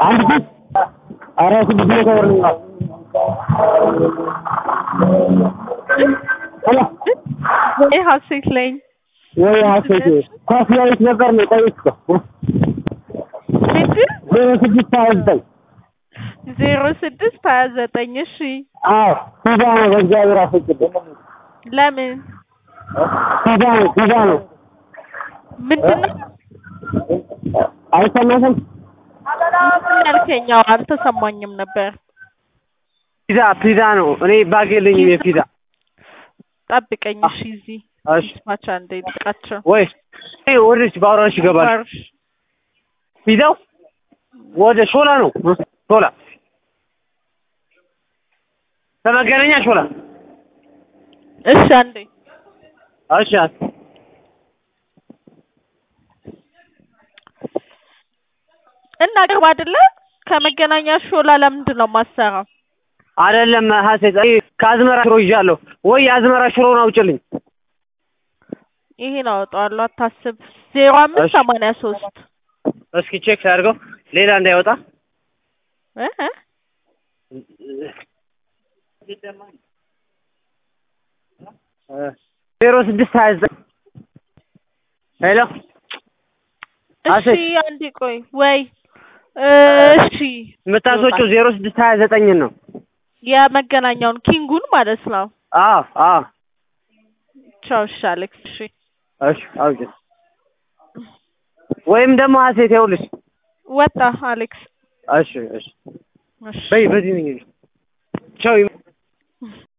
አንድ ሺህ ኧረ ስድስት መቶ ብር ነው። ሄሎ ወይ ሀሴት ነኝ። ወይ ሀሴት ኳስ ያዩት ነበር ነው ቆይት እኮ ምንድን ዜሮ ስድስት ሀያ ዘጠኝ ዜሮ ስድስት ሀያ ዘጠኝ እሺ አዎ ፊዛ ነው በእግዚአብሔር አስወግድ ለምን ፊዛ ነው ፊዛ ነው ምንድን ነው አይሰማሽም ምንድን ያልከኝ? አዎ አልተሰማኝም ነበር። ፒዛ ፒዛ ነው። እኔ ባግ የለኝም የፒዛ ጠብቀኝ እሺ። እዚህ እሺ ስማቻ እንደ ይጥቃቸው ወይ እኔ ወደች ባውራሽ ይገባል። ባርሽ ፒዛው ወደ ሾላ ነው ሾላ ከመገናኛ ሾላ እሺ አንዴ እሺ እና ቅርብ አይደለ? ከመገናኛ ሾላ ለምንድን ነው የማሰራው? አይደለም ሀሴት እኔ ከአዝመራ ሽሮ ይዣለሁ ወይ የአዝመራ ሽሮውን አውጭልኝ ይሄን አወጣዋለሁ አታስብ። ዜሮ አምስት እሺ። ሰማንያ ሶስት እስኪ ቼክ ሳያድርገው ሌላ እንዳይወጣ እ እ ዜሮ ስድስት ሀያ ዘጠኝ ሄሎ እሺ ሀሴት አንዴ ቆይ ወይ እሺ የምታስወጪው ዜሮ ስድስት ሀያ ዘጠኝን ነው የመገናኛውን ኪንጉን ማለት ነው። አዎ አዎ ቻው እሺ አሌክስ እሺ እሺ አውጭ ወይም ደግሞ ሀሴት ይኸውልሽ ወጣ አሌክስ እሺ እሺ እሺ በይ በዚህ ነኝ ቻው